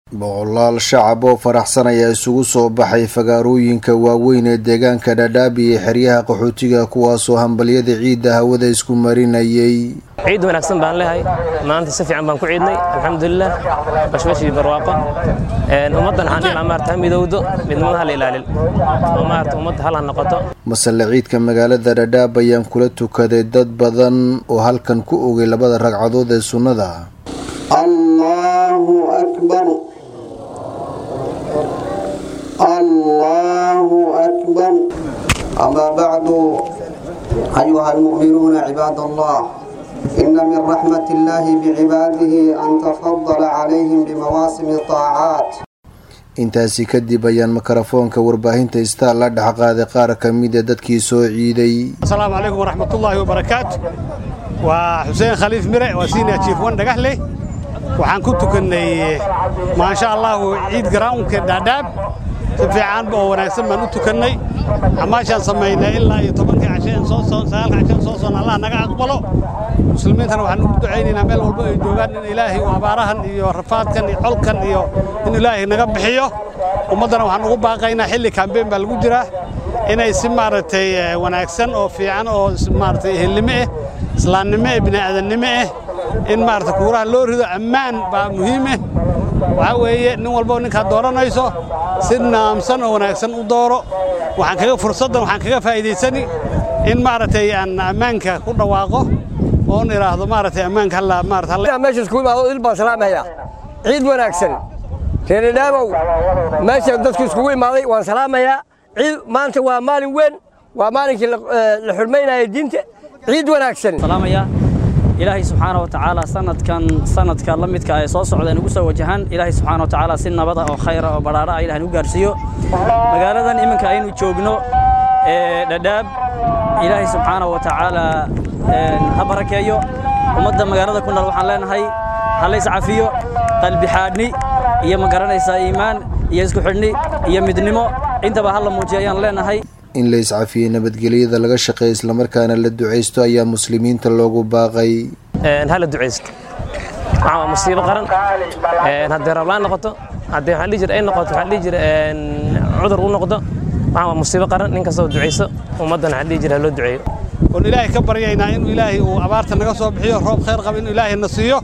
boqolaal shacab oo faraxsan ayaa isugu soo baxay fagaarooyinka waaweyn ee deegaanka dhadhaab iyo xeryaha qaxootiga kuwaasoo hambalyada ciidda hawada isku marinayay ciid wanaagsan baan leehay maanta si fiican baan ku ciidnay alxamdulilah bashbashii barwaaqo ummaddan waxaan dhihi lahaa maarata ha midowdo midnimada hala ilaalin oo maarata ummadda hal ha noqoto masale ciidka magaalada dhadhaab ayaan kula tukaday dad badan oo halkan ku ogay labada ragcadood ee sunnada allahu akbar allahu akbar amaa bacdu ayuha almu'minuuna cibaad allah ina min raxmat illahi bicibaadihi an tafadala calayhim bimawaasimi طaacaat intaasi kadib ayaan mikrofoonka warbaahinta istaar la dhex qaaday qaar ka mida dadkii soo ciiday asalaamu calaykum waraxmatullaahi wabarakaatu waa xuseen khaliif mire waa senior chief wan dhagaxley waxaan ku tukannay maasha allahu ciid garawnka dhaadhaab si fiican oo wanaagsan baan u tukannay xamaashaan samaynay ilaa iyo tobankii casheen soo sagaalka casheen soo soon allah naga aqbalo muslimiintana waxaan ugu ducaynaynaa meel walba ay joogaan in ilaahay uu abaarahan iyo rafaadkan iyo colkan iyo in ilaahay naga bixiyo ummaddana waxaan ugu baaqaynaa xilli kambeyn baa lagu jiraa inay si maaragtay wanaagsan oo fiican oo maaragtay ehelnimo ah islaamnimo ah bini'aadannimo ah in maaragtay kuuraha loo rido ammaan baa muhiim ah waxaa weeye nin walboo ninkaad dooranayso si naamsan oo wanaagsan u dooro waxaan kaga fursaddan waxaan kaga faa'iidaysani in maaragtay aan ammaanka ku dhawaaqo oon idhaahdo maaragtay ammaanka halla maarata halla meesha isku imaado il baan salaamaya ciid wanaagsan reeradhaabow meesha dadku iskugu imaaday waan salaamayaa ciid maanta waa maalin weyn waa maalinkii la xurmaynaya diinta ciid wanaagsan salaamaya ilaahay subxaana wa tacaala sanadkan sanadka la midka ay soo socdeen ugu soo wajahaan ilaahay subxaana wa tacaala si nabada oo khayra oo badhaadha ah ilahay nagu gaarsiiyo magaaladan iminka aynu joogno ee dhadhaab ilaahay subxaana wa tacaala ha barakeeyo ummadda magaalada ku nool waxaan leenahay ha lays cafiyo qalbi xaadhni iyo ma garanaysaa iimaan iyo isku xidhni iyo midnimo intaba ha la muujiyo ayaan leenahay in la iscafiyey nabadgelyada laga shaqeeya islamarkaana la ducaysto ayaa muslimiinta loogu baaqay hala ducaysto waxaa waa musiibo qaran haddii rablaan noqoto haddii waxaan dhihi jira ay noqoto waxaan dhihi jira cudur u noqdo waxaa waa musiibo qaran nin kastoo ducayso ummaddan waxaan dhihi jira ha loo duceeyo oon ilaahay ka baryaynaa inuu ilaahay uu abaarta naga soo bixiyo roob khayr qaba inuu ilaahay na siiyo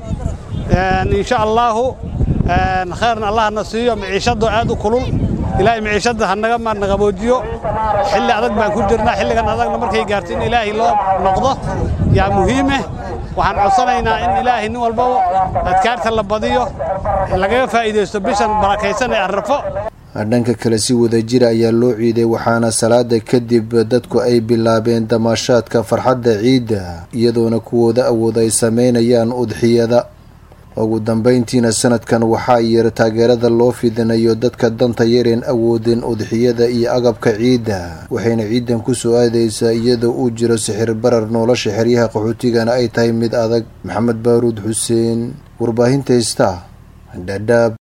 insha allaahu khayrna allah na siiyo maciishadoo aad u kulul ilaahay maciishadda ha naga maarna qaboojiyo xilli adag baan ku jirnaa xilligan adagna markay gaarto in ilaahay loo noqdo yaa muhiimeh waxaan codsanaynaa in ilaahay nin walbaba adkaarta la badiyo lagaga faa'iidaysto bishan barakaysan ee arrafo dhanka kale si wadajira ayaa loo ciiday waxaana salaada kadib dadku ay bilaabeen damaashaadka farxadda ciidda iyadoona kuwooda awood ay sameynayaan udxiyada ugu dambeyntiina sanadkan waxaa yar taageerada loo fidinayo dadka danta yareen awoodeen udxiyada iyo agabka ciidda waxayna ciidan ku soo aadaysaa iyadoo uu jiro sixir barar nolosha xeryaha qaxootigana ay tahay mid adag maxamed baaruud xuseen warbaahinta ista dhadhaab